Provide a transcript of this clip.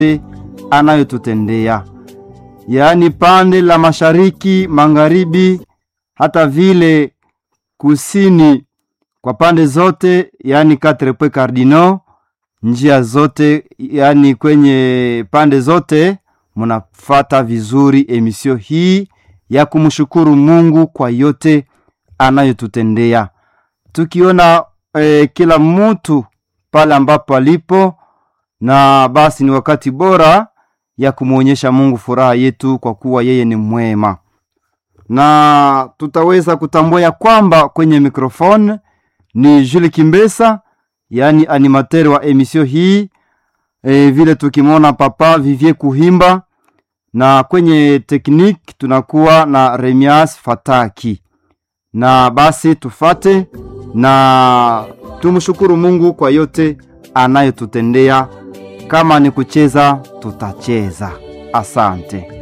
anayotutendea, yaani pande la mashariki, magharibi, hata vile kusini, kwa pande zote, yaani quatre points cardinaux, njia zote, yaani kwenye pande zote munafata vizuri emisio hii ya kumshukuru Mungu kwa yote anayotutendea, tukiona eh, kila mtu pale ambapo alipo, na basi ni wakati bora ya kumwonyesha Mungu furaha yetu kwa kuwa yeye ni mwema, na tutaweza kutambua ya kwamba kwenye mikrofone ni Jules Kimbesa, yaani animateur wa emisio hii e, vile tukimwona papa Vivie Kuhimba na kwenye tekniki tunakuwa na Remias Fataki, na basi tufate na tumshukuru Mungu kwa yote anayotutendea. Kama ni kucheza, tutacheza. Asante.